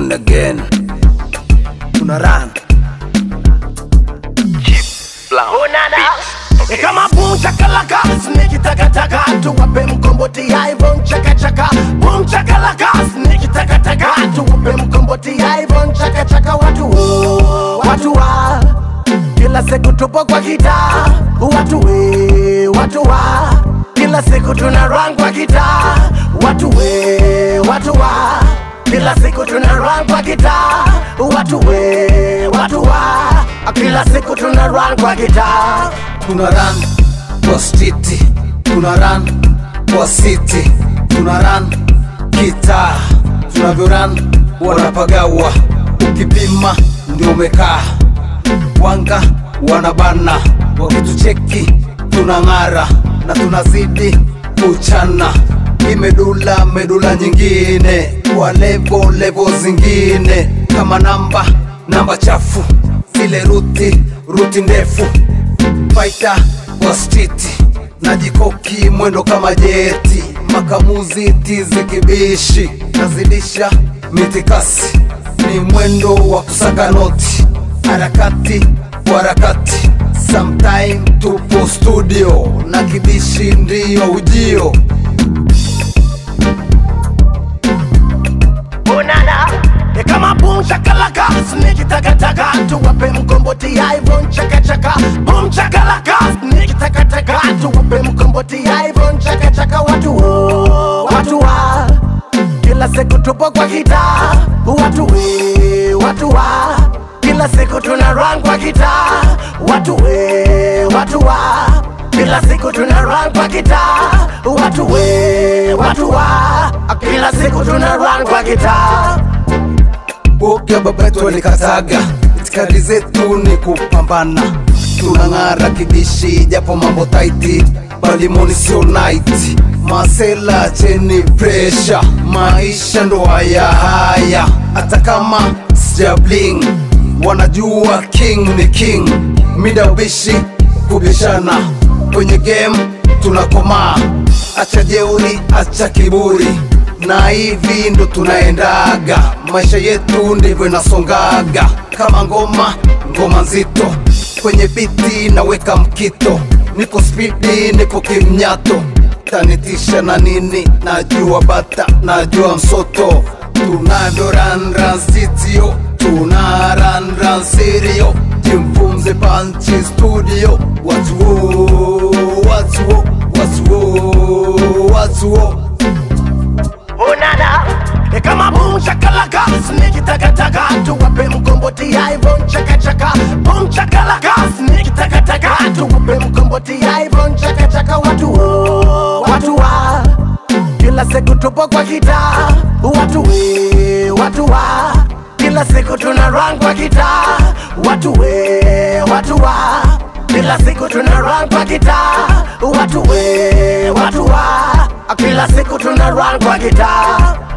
on again tuna run E kama boom chakalaka sniki takataka tuwape mkomboti Ivon chakachaka boom chakalaka sniki takataka tuwape mkomboti Ivon chakachaka watu wo, watu wa kila siku tupo kwa gitaa watu we watu wa kila siku tuna run kwa gitaa watu we watu wa kila siku tuna run kwa gitaa watu we watu wa kila siku tuna run kwa gitaa tuna run kwa stiti tuna run kwa city tuna run kitaa tunavyo run wanapagawa ukipima ndio umekaa wanga wanabana wakitucheki tunang'ara na tunazidi kuchana imedula medula nyingine kwa levo levo zingine kama namba namba chafu zile ruti ruti ndefu faita kwa stiti najikoki mwendo kama jeti makamuzi tizi kibishi nazidisha mitikasi ni mwendo wa kusaka noti harakati kwa harakati sometime tupo studio na kibishi ndiyo ujio Onana E kama boom chakalaka sniki takataka tuwape mkomboti Ivon chakachaka boom chakalaka sniki takataka tuwape mkomboti Ivon chakachaka watu wo, watu wa kila siku tupo kwa gitaa watu we watu wa kila siku tuna run kwa gitaa watu we watu wa kila siku tuna run kwa gitaa watu we watu wa kila siku tuna run kwa gitaa boga baba yetu alikataga itikadi zetu ni kupambana tunang'ara kibishi japo mambo taiti balimoni sio night masela cheni presha maisha ndo haya haya hata kama sijabling wanajua king ni king mida ubishi kubishana kwenye game tunakomaa acha jeuri acha kiburi na hivi ndo tunaendaga maisha yetu ndivyo inasongaga kama ngoma ngoma nzito kwenye biti naweka mkito niko spidi niko kimnyato tanitisha na nini najua bata najua msoto tunavyo ranransitio tuna ranransirio jimpumze panchi studio watuo watuo watuo watuo Onana E kama boom chakalaka sniki takataka tuwape mkomboti Ivon chakachaka boom chakalaka sniki takataka tuwape mkomboti Ivon chakachaka watu wo, watu wa kila siku tupo kwa gitaa watu we watu wa kila siku tuna run kwa gitaa watu we watu wa kila siku tuna run kwa gitaa watu we watu wa kila siku tuna run kwa gitaa